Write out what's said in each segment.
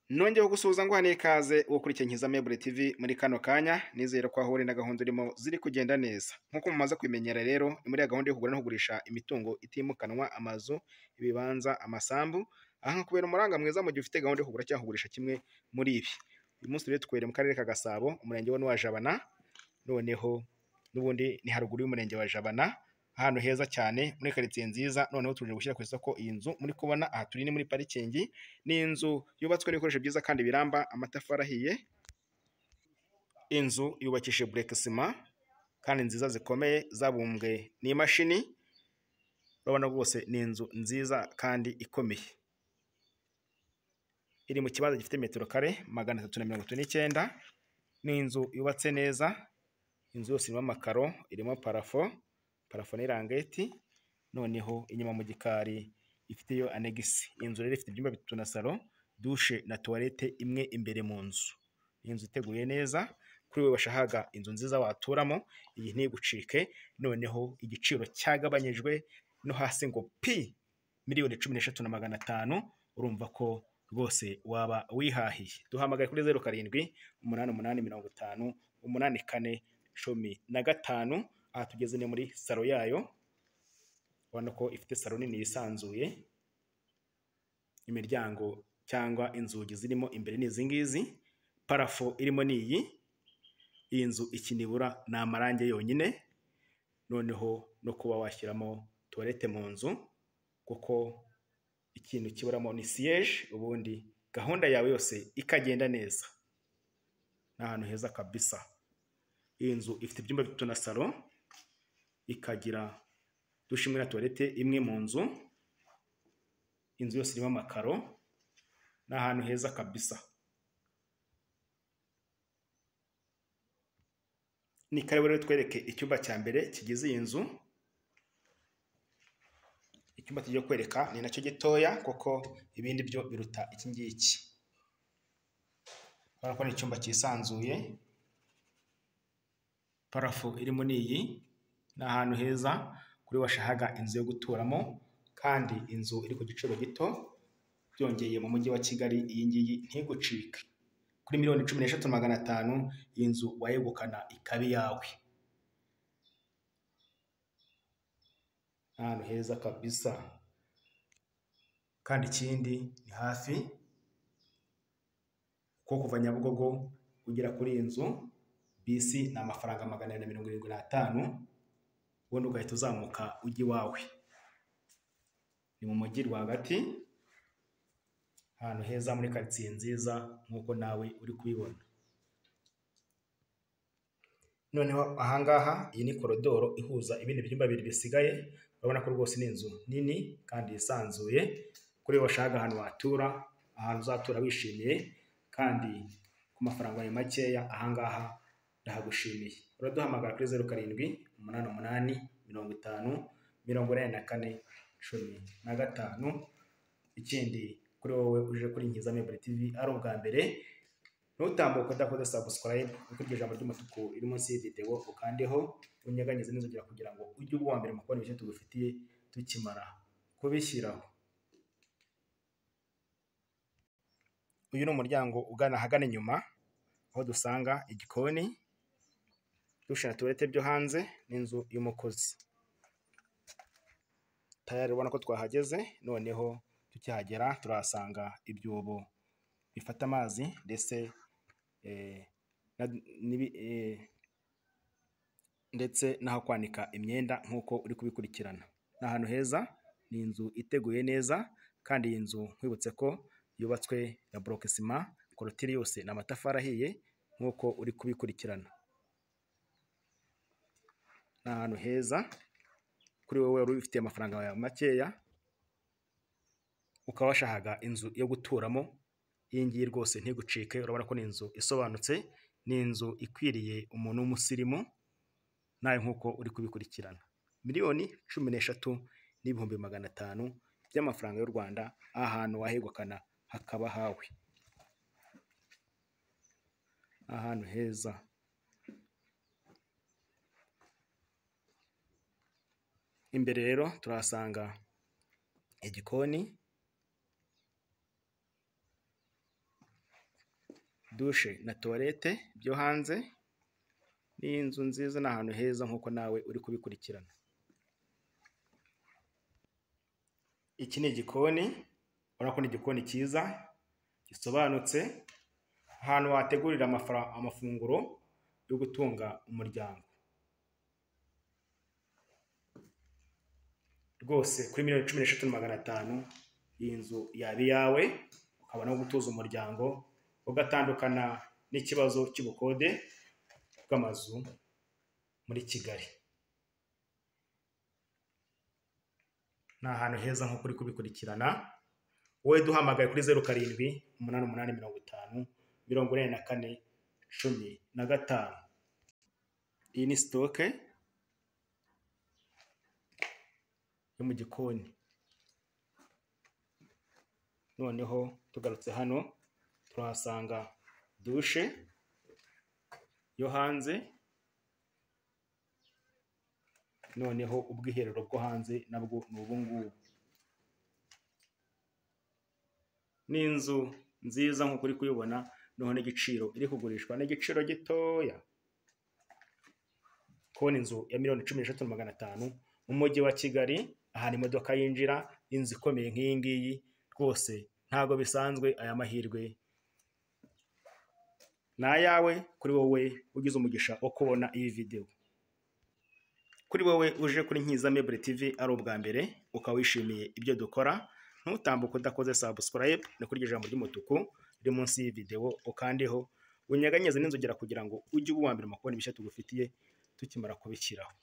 nongewe gusuhuza nguhaniye ikaze ukurikiye nkiza mebure tv muri kano kanya nizere ko ahure na gahunda urimo ziri kugenda neza nk'uko mumaze kubimenyera rero ni muri ya gahunda yo kugura no kugurisha imitungo itimukanwa amazu ibibanza amasambu aha kubera umuranga mwiza mu gihe ufite gahunda yo kugura cyangwa kugurisha kimwe muri ibi uyu munsi rero tukwere mu karere ka gasabo umurenge wa jabana noneho n'ubundi ni haruguru y'umurenge wa jabana ahantu heza cyane muri karitsiye nziza noneho tuje gushyira ku isoko iyi nzu muri kubona aha turi ni muri parikingi ni inzu yubatswe n'ibikoresho byiza kandi biramba amatafari ahiye inzu yubakishije bureke sima kandi nziza zikomeye zabumbwe n'imashini urabona rwose ni inzu nziza kandi ikomeye iri mu kibanza gifite metero kare magana atatu na mirongo itatu n'icyenda ni inzu yubatse neza inzu yose irimo amakaro irimo parafo parafo ni rangeti noneho inyuma mu gikari ifiteyo anegisi iyi nzu rero ifite ibyumba bitatu na salo dushe na tuwarete imwe imbere mu nzu ni inzu iteguye neza kuri wowe washahaga inzu nziza waturamo iyi ntigucike noneho igiciro cyagabanyijwe no hasi ngo pi miliyoni cumi n'eshatu na magana atanu urumva ko rwose waba wihahiye duhamagaye kuri zeru karindwi umunani umunani mirongo itanu umunani kane cumi na gatanu aha tugeze ni muri salo yayo ubona ko ifite salo nini yisanzuye imiryango cyangwa inzugi zirimo imbere ni izi ngizi parafo irimo ni iyi iyi nzu ikinibura ni amarangi yonyine noneho no kuba washyiramo tuwarete mu nzu kuko ikintu kiburamo ni siyeje ubundi gahunda yawe yose ikagenda neza ni ahantu heza kabisa iyi nzu ifite ibyumba bitatu na salo ikagira dushe imwe na tuwarete imwe mu nzu inzu yose irimo amakaro ni ahantu heza kabisa ni karibu rero twereke icyumba cya mbere kigize iyi nzu icyumba tugiye kwereka ni nacyo gitoya kuko ibindi byo biruta iki ngiki urabona ko ni icyumba cyisanzuye parafo irimo ni iyi ni ahantu heza kuri washahaga inzu yo guturamo kandi inzu iri ku giciro gito byongeye mu mujyi wa kigali iyi ngiyi ntigucike kuri miliyoni cumi n'eshatu magana atanu iyi nzu wayegukana ikaba iyawe ahantu heza kabisa kandi ikindi ni hafi ko kuva nyabugogo ugera kuri iyi nzu bisi ni amafaranga magana abiri na mirongo irindwi n'atanu ubundi ugahita uzamuka ujya iwawe ni mu mujyi rwagati ahantu heza muri karitsiye nziza nk'uko nawe uri kubibona noneho ahangaha iyi ni korodoro ihuza ibindi byumba bibiri bisigaye urabona ko rwose ni inzu nini kandi yisanzuye kuri washaka ahantu watura ahantu uzatura wishimiye kandi ku mafaranga yawe makeya ahangaha ndahagushimiye uraduhamagara kuri zeru karindwi umunani umunani mirongo itanu mirongo inani na kane cumi na gatanu ikindi kuri wowe uje kuri nkiza mebure tivi ari ubwa mbere ntutambuke udakoze sabusikarayibu ukurikije ijambo ry'umutuku riri munsi y'idewo ukandeho unyeganyize n'inzogera kugira ngo ujye uba uwa mbere mu kubona ibyo tugufitiye tukimara kubishyiraho uyu ni umuryango ugana ahagana inyuma aho dusanga igikoni dushe na tuwarete byo hanze n'inzu y'umukozi tayari ubona ko twahageze noneho tukihagera turahasanga ibyobo bifata amazi ndetse ndetse n'aho kwanika imyenda nk'uko uri kubikurikirana ni ahantu heza ni inzu iteguye neza kandi iyi nzu nkwibutse ko yubatswe na borokesima korotire yose ni amatafari ahiye nk'uko uri kubikurikirana ni ahantu heza kuri wowe wari ubifitiye amafaranga yawe makeya ukaba washahaga inzu yo guturamo iyi ngiyi rwose ntigucike urabona ko ni inzu isobanutse ni inzu ikwiriye umuntu w'umusirimu nawe nk'uko uri kubikurikirana miliyoni cumi n'eshatu n'ibihumbi magana atanu by'amafaranga y'u rwanda ahantu wahegukana hakaba hawe ahantu heza imbere rero turahasanga igikoni dushe na tuwarete byo hanze ni inzu nziza ni ahantu heza nk'uko nawe uri kubikurikirana iki ni igikoni urabona ko ni igikoni cyiza gisobanutse ahantu wategurira amafara- amafunguro yo gutunga umuryango rwose kuri miliyoni cumi n'eshatu na magana atanu iyi nzu yaba iyawe ukabona aho gutuza umuryango ugatandukana n'ikibazo cy'ubukode bw'amazu muri Kigali ni ahantu heza nk'uko uri kubikurikirana wowe duhamagaye kuri zeru karindwi umunani umunani mirongo itanu mirongo ine na kane cumi na gatanu iyi ni sitoke yo mu gikoni noneho tugarutse hano turahasanga dushe yo hanze noneho ubwiherero bwo hanze nabwo ni ubu ngubu ni inzu nziza nk'uko uri kuyibona noneho n'igiciro iri kugurishwa n'igiciro gitoya kubona inzu ya miliyoni cumi n'eshatu na magana atanu mu mujyi wa kigali ahantu imodoka yinjira inzu ikomeye nk'iyi ngiyi rwose ntabwo bisanzwe aya mahirwe ni ayawe kuri wowe ugize umugisha wo kubona iyi videwo kuri wowe uje kuri Nkiza Meuble TV ari ubwa mbere ukaba wishimiye ibyo dukora ntutambuke udakoze subscribe ni kuri iryo jambo ry'umutuku riri munsi y'iyi videwo ukandeho unyeganyeze n'inzogera kugira ngo ujye uba uwa mbere mu kubona ibishya tugufitiye tukimara kubishyiraho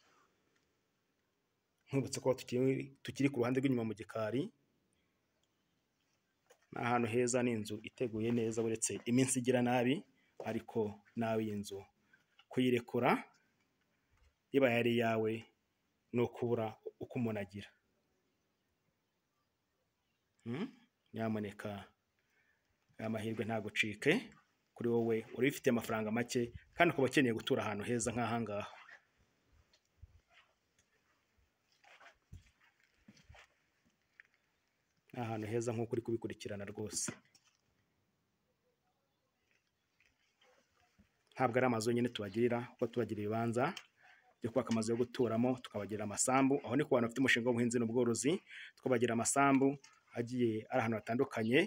nkubutse ko tukiri, tukiri ku ruhande rw'inyuma mu gikari ni ahantu heza ni inzu iteguye neza uretse iminsi igira nabi ariko nawe iyi nzu kuyirekura ibaye ari iyawe ni ukubura uko umuntu agira Mm? nyamuneka aya mahirwe ntagucike kuri wowe uri ufite amafaranga make kandi ukaba ukeneye gutura ahantu heza nk'aha ngaha ni ahantu heza nk'uko uri kubikurikirana rwose ntabwo ari amazu yonyine tubagirira kuko tubagira ibibanza byo kubaka amazu yo guturamo tukabagira amasambu aho ni ku bantu bafite umushinga w'ubuhinzi n'ubworozi tukabagira amasambu agiye ari ahantu hatandukanye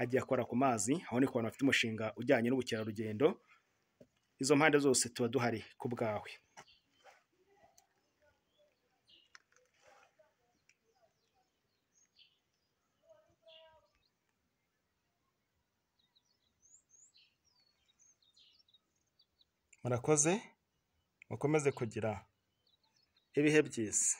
agiye akora ku mazi aho ni ku bantu bafite umushinga ujyanye n'ubukerarugendo izo mpande zose tuba duhari ku bwawe murakoze mukomeze kugira ibihe byiza